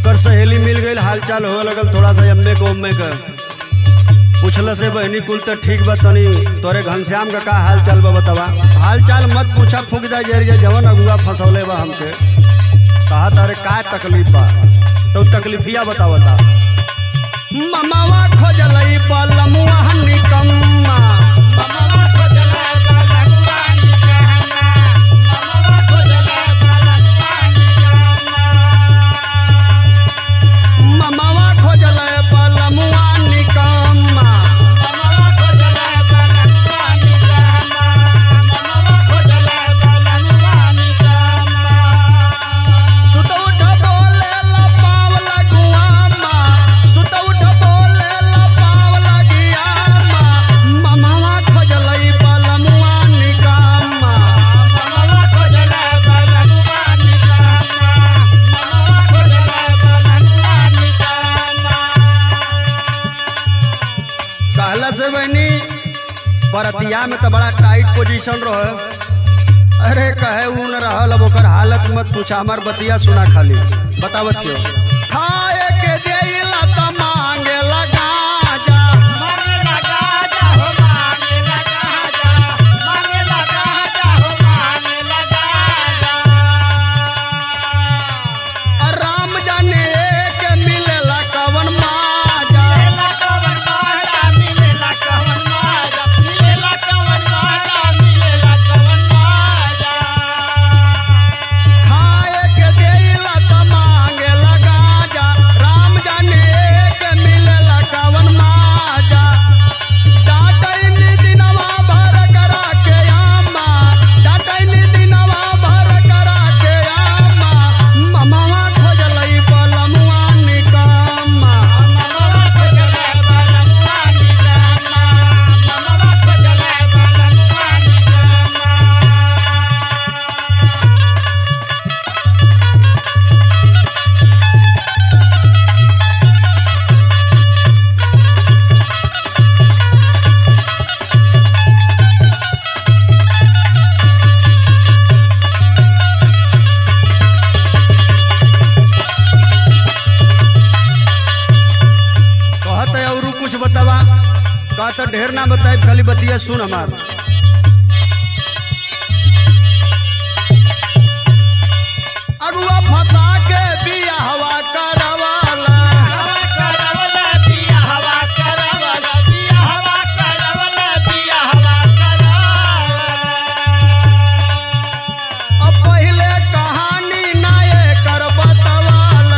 ओकर सहेली मिल गई हाल चाल हो लगल थोड़ा सा अम्मे को उम्मे का पूछल से बहनी कुल तो ठीक बा तनी तोरे घनश्याम का का हाल चाल बा बतावा हाल चाल मत पूछा फूक जा जरिए जवन अगुआ फंसौले बा हमके कहा तारे का तकलीफ बा तो तकलीफिया बतावता ममावा खोजलई बलमुआ निकम्मा ममावा खोजलई बलमुआ निकम्मा सुत उठ बोले ला पावला गुआमा सुत उठ बोले ला पावला गियामा ममावा खोजलई बलमुआ निकम्मा कहला से बहनी परतिया में तो बड़ा टाइट पोजीशन रहे अरे कहे ऊ न रहल अब ओकर हालत मत पूछा हमार बतिया सुना खाली बतावत क्यों खाए के देला त मांगे लगा जा राम जाने के मिलेला कवन माजा खाए के देला त मांगे लगा जा राम जाने के मिलेला कवन माजा डाटैनी दिनवा भर करा के आमा डाटैनी दिनवा भर करा के आमा ममावा खोजलई बलमुआ निकम्मा कहत है और कुछ बतावा कहत ढेर ना बताए खाली बतिया सुन हमार अरुआ फंसा के बिया हवा करवाला अब पहिले कहानी नाये कर बतवाला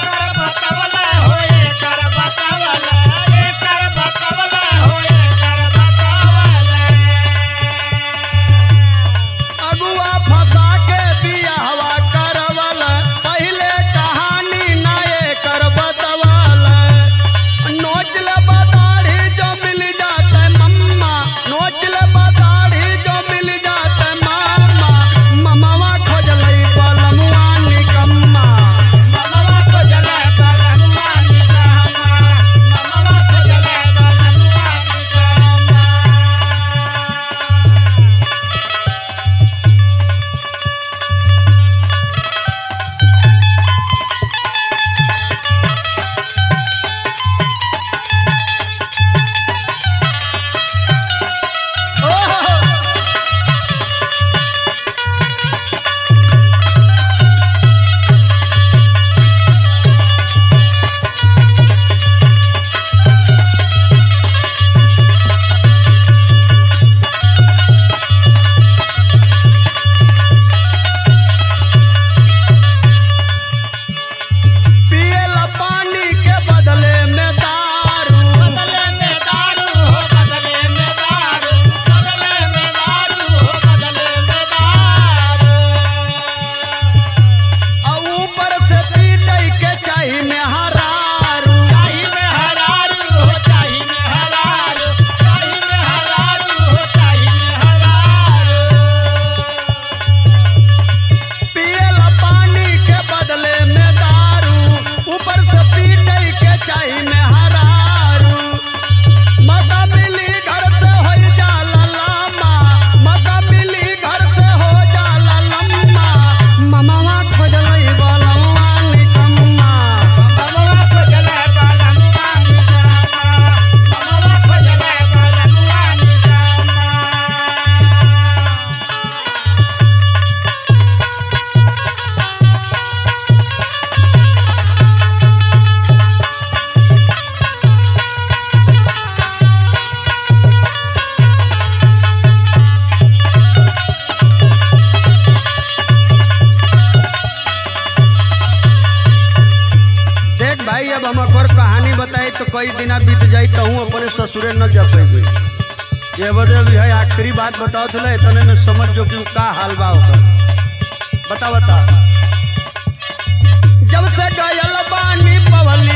अगुआ फंसा के बिया हवा करवाला पहिले कहानी नाये कर बतवाला नोच ले बताड़ी जो मिल जाते मम्मा नोच ले बताड़ी जो मिल जाते मामा ममावा खोज लई बलमुआ निकम्मा ओह पियला पानी के बदले में दारू और ऊपर से पीटई के चाही में हरारू पियला पानी के बदले में दारू ऊपर से पीटई के चाही में हरारू मका मिली घर से हो जाला लामा मका मिली घर से हो जाला लम्मा ममावा खोजलई बलवा निकम्मा कहानी बताई तो कई दिना बीत जाई कहूँ अपने ससुरे न जा पैबे ये बदे भी है आखिरी बात बताओ तुला इतने में समझ जो कि का हाल बा ओकर बता बता जब से गयल बानी पवल